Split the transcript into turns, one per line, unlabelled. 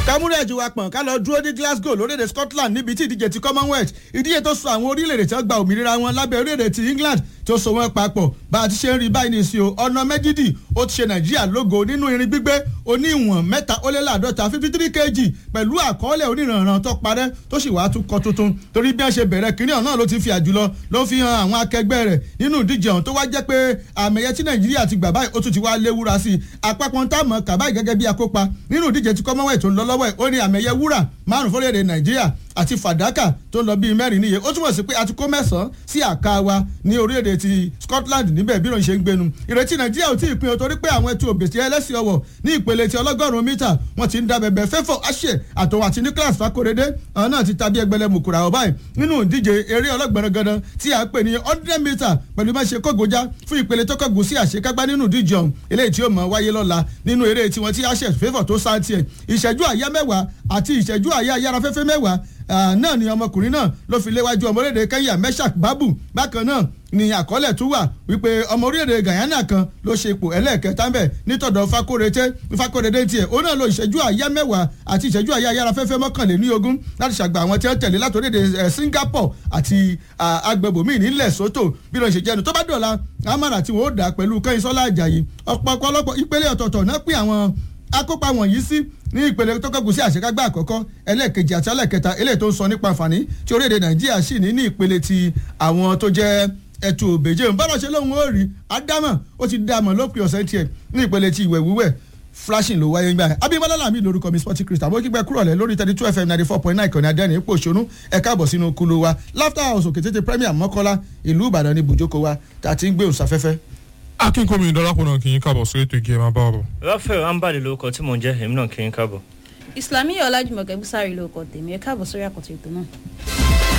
kámúrẹ́ ẹ̀jú wa pọ̀n ká lọ dúró ní Glasgow lórílẹ̀‐èdè Scotland níbi tí ìdíje ti Commonwealth ìdíje tó so àwọn orílẹ̀‐èdè tí wọ́n gba òmìnira wọn lábẹ́ orílẹ̀‐èdè ti England tó so wọn papọ̀ bá a ti ṣe ń rí báyìí nìsín o ọ̀nà méjìdì ó ti ṣe Nàìjíríà lógo nínú irin gbígbé oní ìwọ̀n mẹ́ta ó lé láàdọ́ta fifty three kg pẹ̀lú àkọọ́lẹ̀ oníranran tó parẹ́ tó sì wàá tún kọ tuntun torí bí wọ́n ṣe bẹ̀rẹ̀ kínní ọ̀nà ló ti fi àjùlọ ló fi hàn àwọn akẹgbẹ́ rẹ̀ nínú ìdíje ọ̀hún tó wá jẹ́ pé àmì ẹ̀yẹ tí Nàìjíríà ti gbà báyìí ó tún ti wá léwúra sí i àpapọ̀ ń tàmọ̀ kàbáyì gẹ́gẹ́ bí akópa nínú ìdíje ti Commonwealth tó ń lọ lọ́wọ́ ẹ̀ ó ní àmì ẹ̀yẹ wúrà márùn fórílẹ̀-èdè Nàìjíríà àti fàdákà tó ń lọ bíi mẹ́rin níye ó túmọ̀ sí pé a ti kó mẹ́sàn-án sí àká wa ní orílẹ̀-èdè ti Scotland níbẹ̀ bí ìròyìn ṣe ń gbénu ìrètí Nàìjíríà ò tí ì pin o torí pé àwọn ẹtù òbèsì ẹlẹ́sìn ọwọ̀ ní ìpele ti ọlọ́gọ́rùn-ún mítà wọ́n ti ń da bẹ̀bẹ̀ fẹ́fọ̀ àṣẹ àtọ̀wọ̀ àti Nicholas Fakorede àwọn náà ti tàbí ẹgbẹ̀lẹ̀ mùkúra ọ̀ báyìí nínú ìdíje eré ọlọ́gbọ̀nrán gandan tí a pè ní hundred metre pẹ̀lú má ṣe kógojá fún ìpele tó kọ́gùn sí àṣekágbá nínú ìdíje ọ̀hún eléyìí tí ó mọ̀ wáyé lọ́la nínú eré tiwọn tí àṣẹ fẹ́fọ̀ tó sáà tiẹ̀ ìṣẹ́jú àyá mẹ́wàá àti ìṣẹ́jú àyá yára fẹ́fẹ́ mẹ́wàá náà ni ọmọkùnrin náà ló fi léwájú ọmọ orílẹ̀-èdè Kenya Meshak Babu bákan náà ni àkọọ́lẹ̀ tún wà wípé ọmọ orílẹ̀-èdè Guyana kan ló ṣe ipò ẹlẹ́ẹ̀kẹta ń bẹ̀ nítọ̀dọ̀ Fakorede Fakorede tiẹ̀ ó náà lo ìṣẹ́jú àyá mẹ́wàá àti ìṣẹ́jú àyá yára fẹ́fẹ́ mọ́kànléní ogún láti ṣàgbà àwọn tí wọ́n tẹ̀lé láti orílẹ̀-èdè Singapore àti agbègbòmí nílẹ̀ Soto bí ló ń ṣe jẹ́nu tó bá dọ̀la amara tí wọ́n ó dà pẹ̀lú Kẹ́yìnsọ́lá Àjàyí ọ̀pọ̀lọpọ̀ ìpele ọ̀tọ̀ọ̀tọ̀ náà pín àwọn akópa wọ̀nyí sí ní ìpele tó kẹ́gùn sí àṣekágbá àkọ́kọ́ ẹlẹ́ẹ̀kejì àti ẹlẹ́ẹ̀kẹta eléyìí tó ń sọ nípa àǹfààní tí orílẹ̀-èdè Nàìjíríà sì ní ní ìpele ti àwọn tó jẹ́ ẹ̀tù òbèjé bọ́dọ̀ ṣe lóhun ó rí ádámọ̀ ó ti dámọ̀ lópin ọ̀sẹ̀ tiẹ̀ ní ìpele ti ìwẹ̀ wíwẹ̀ flashing ló wáyé gbà Abímbọ́lá Lámì lórúkọ mi sporting crystal mo kígbẹ́ kúrò lẹ̀ lórí thirty two fm ninety four point nine ìkànnì adẹ́rìn ipò òṣónú ẹ káàbọ̀ sínú kúló wa laughter house òkè tètè premier mọ́kọ́lá ìlú Ìbàdàn ní bùjókòó wa tá a ti ń gbé òǹsàfẹ́fẹ́
akínkùnmí ìdọ́lápọ̀nà kì í kábọ̀ sórí ètò igi ẹ̀ máa bá ọ̀rọ̀.
Raphael ambali lórúkọ tí mò ń jẹ́ èmi náà kì í kábọ̀.
Islamiyah Ọlájùmọ̀kẹ́ Búsárì lórúkọ tèmi ẹ káàbọ̀ sórí àkọ́tún ètò náà.